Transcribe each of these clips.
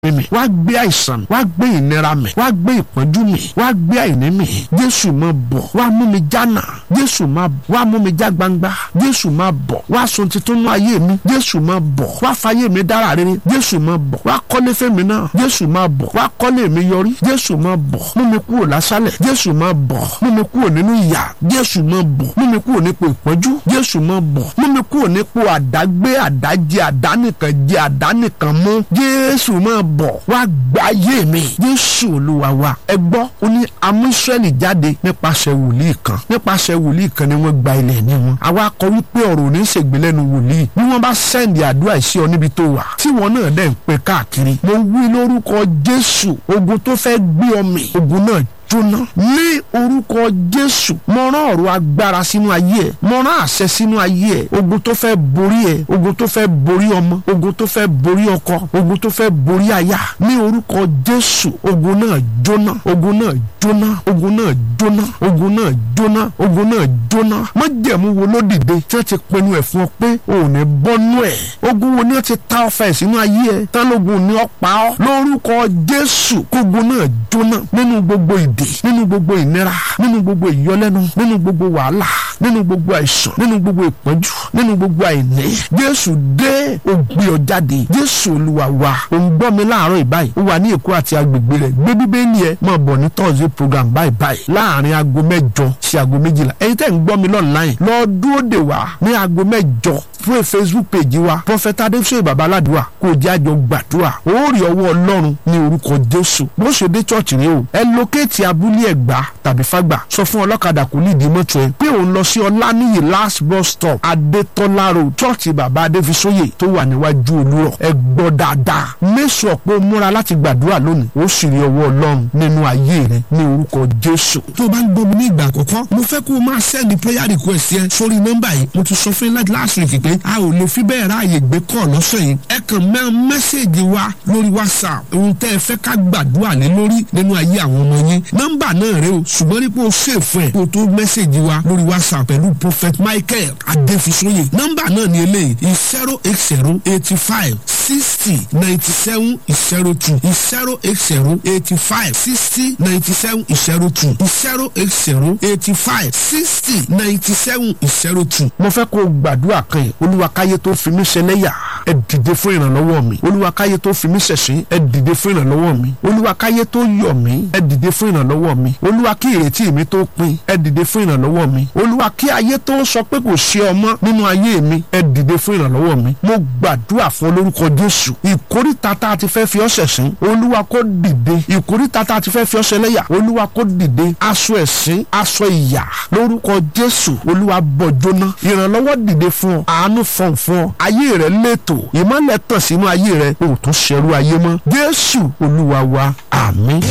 mi wá gbé àìsàn mi wá gbé ìnira mi wá gbé ìpọ́njú mi wá gbé àìní mi jésù máa bọ̀ wá mú mi jánà jésù máa wá mú mi já gbangba jésù máa bọ̀ wá sun titun nú ayé mi jésù máa bọ̀ wá fayé mi dára rere jésù máa bọ̀ wá kọ́lé fẹ́mi náà jésù máa bọ̀ wá kọ́lé mi yọrí jésù máa bọ̀ mú mi kúrò lásálẹ̀ jésù máa bọ̀ mú mi kúrò nínú ìyà jésù máa bọ̀ mú mi kúrò nípò ìpọ́njú jésù máa bọ̀ mú mi kúrò nípò àdágbé àdájẹ àdánìkan jẹ àdánìkan mú jésù máa bọ̀ wá gbáyé mi jésù olúwa wa ẹ gbọ́ ó ní amú Ísírẹ́lì jáde nípasẹ̀ wòlíì kan nípasẹ̀ wòlíì kan ni wọ́n gba ilẹ̀ ní wọn àwa kọ wípé ọ̀rọ̀ ò ní ṣègbè lẹ́nu wòlíì bí wọ́n bá sẹ́ndì àdúrà sí ọ níbi tó wà tí wọn náà dẹ̀ ń pe káàkiri mo wí lórúkọ jésù ogun tó fẹ́ gbé ọmọ ogun náà jóná ní orúkọ jésù mo rán ọ̀rọ̀ agbára sínú ayé ẹ̀ mo rán àṣẹ sínú ayé ẹ̀ ogun tó fẹ́ borí ẹ̀ ogun tó fẹ́ borí ọmọ ogun tó fẹ́ borí ọkọ ogun tó fẹ́ borí aya ní orúkọ jésù ogun náà jóná ogun náà jóná ogun náà jóná ogun náà jóná ogun náà jóná májẹ̀mú wo ló dìde tí wọ́n ti pinnu ẹ̀ fún ọ pé o ò ní bọ́nú ẹ̀ ogun wo ni wọ́n ti ta ọfẹ́ sínú ayé ẹ̀ tálógun ni ọ pa ọ́ lórúkọ jésù kógun náà jóná nínú gbogbo ìdè nínú gbogbo ìnira nínú gbogbo ìyọlẹ́nu nínú gbogbo wàhálà nínú gbogbo àìsàn nínú gbogbo ìpọ́njú nínú gbogbo àìní jésù dé ó gbé ọ jáde jésù olúwa wa ò ń gbọ́ mi láàárọ̀ ìbáyìí ó wà ní èkó àti agbègbè rẹ̀ gbé bíbélì ẹ máa bọ̀ ní tọ́sí program báyìí báyìí láàrin aago mẹ́jọ sí aago méjìlá ẹ̀yin tẹ́ ń gbọ́ mi online lọ dúró dè wá ní aago mẹ́jọ fún facebook page wa prophet adéfúsè babaládùá kò jẹ́ àjọ gbàdúrà ó rí ọwọ́ ọlọ́run ní orúkọ jésù bó ṣe dé church rẹ o ẹ lókèétì abúlé ẹ̀gbá tàbí fágbà sọ fún ọlọ́kadà kò ní ìdí mọ́tò ẹ pé òun lọ sí ọláníyì last bus stop adétọ́lá road church bàbá adéfisóyè tó wà níwájú olúrọ̀ ẹ gbọ́ dáadáa méṣù ọ̀pọ̀ múra láti gbàdúrà lónìí ó sì rí ọwọ́ ọlọ́run nínú ayé rẹ ní orúkọ jésù. tó o bá ń gbọ́ mi ní ìgbà àkọ́kọ́ mo fẹ́ kó o máa send prayer request yẹn sórí nọ́mbà yìí mo ti sọ fún yín láti last week pé a ò lè fi bẹ́ẹ̀ ráàyè gbé kọ́ lọ́sẹ̀ yìí ẹ kàn mẹ́ mẹ́sẹ̀gì wa lórí whatsapp ohun tẹ́ ẹ fẹ́ ká gbàdúrà lé lórí nínú ayé àwọn ọmọ yín nọ́mbà náà rẹ o ṣùgbọ́n nípa o ṣèfù ẹ̀ kó o tó mẹ́sẹ̀gì wa lórí whatsapp pẹ̀lú prophet michael adéfisóyè nọ́mbà náà ni eléyìí zero eight zero eighty five sixty ninety seven zero two zero eight zero eighty five sixty ninety seven zero two zero eight zero eighty five sixty ninety seven zero two. mo fẹ́ kó o gbàdúrà kan yìí olúwa káyé tó fi mí ṣẹlẹ́yà ẹ dìde fún ìrànlọ́wọ́ mi olúwa káyé tó fi mí ṣẹ̀sín ẹ dìde fún ìrànlọ́wọ́ mi olúwa káyé tó yọ̀ mí ẹ dìde fún ìrànlọ́wọ́ mi olúwa kí ìrètí mi tó pin ẹ dìde fún ìrànlọ́wọ́ mi olúwa kí ayé tó sọ pé kò ṣe ọmọ nínú ayé mi ẹ dìde fún ìrànlọ́wọ́ mi mo gbàdúrà fún olórúkọ jésù ìkórìtà tá a ti fẹ́ fi ọ́ ṣẹ̀sín olúwa kó dìde ìkórìtà tá a ti fẹ́ fi ọ́ ṣẹlẹ́yà olúwa kó dìde aṣọ ẹ̀sín aṣọ ìyà lórúkọ jésù olúwa bọ̀ jóná ìrànlọ́wọ́ dìde fún ọ àánú fọ̀n fún ọ ayé rẹ lẹ́tọ̀ ìmọ̀lẹ̀ tàn sínú ayé rẹ o tún ṣẹrú ayé mọ́ jésù olúwa wa àmín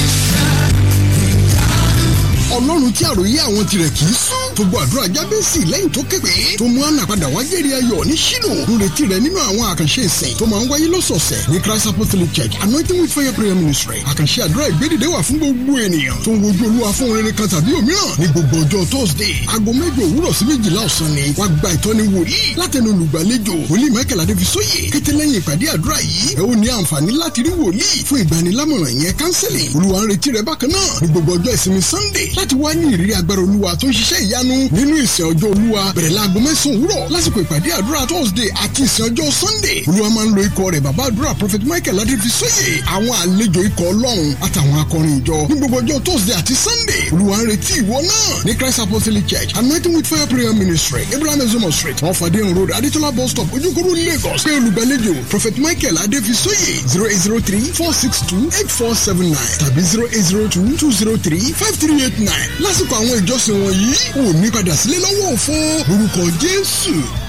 ọlọ́run tí àròyé àwọn tirẹ̀ kì í sùn tó gbọ́ àdúrà jábẹ́sì lẹ́yìn tó képe tó mú àná padà wá jẹ́rìí ayọ̀ ní ṣínú ń retí rẹ̀ nínú àwọn àkànṣe ìsìn tó máa ń wáyé lọ́sọ̀ọ̀sẹ̀ ní christ apostolic church anointing with fire prayer ministry àkànṣe àdúrà ìgbédìde wà fún gbogbo ènìyàn tó ń wojú olúwa fún rere kan tàbí òmíràn ní gbogbo ọjọ́ thursday aago mẹ́jọ òwúrọ̀ sí méjìlá ọ̀sán ni wàá gba ìtọ́ni wòlíì látẹnu olùgbàlejò wòlíì michael adébísóyè kété lẹ́yìn ìpàdé àdúrà yìí ẹ ó ní àǹfààní láti rí wòlíì fún ìgbanilámọ̀ràn yẹn counseling olúwa ń retí rẹ bákan náà ní gbogbo ọjọ́ ìsinmi sunday láti wá ní ìrírí agbára olúwa tó ń ṣiṣẹ́ ìyanu nínú ìsìn ọjọ́ olúwa bẹ̀rẹ̀ láago mẹ́sàn-án òwúrọ̀ lásìkò ìpàdé àdúrà thursday àti ìsìn ọjọ́ sunday olúwa máa ń lo ikọ̀ rẹ̀ bàbá àdúrà prophet michael adéfisóyè àwọn àlejò ikọ̀ ọlọ́run àtàwọn akọrin ìjọ ní gbogbo ọjọ́ thursday àti sunday olúwa ń retí ìwọ náà ní christ apostolic church anointing with fire prayer ministry abraham ezomo street off adeyan road adetola bus stop ojúkúrú lagos pé olùgbàlejò prophet michael adéfisóyè zero eight zero three four six two eight four seven nine tàbí zero eight zero two two zero three five three eight nine lásìkò àwọn ìjọsìn wọ̀nyí ò ní padà sílé lọ́wọ́ òfo lórúkọ jésù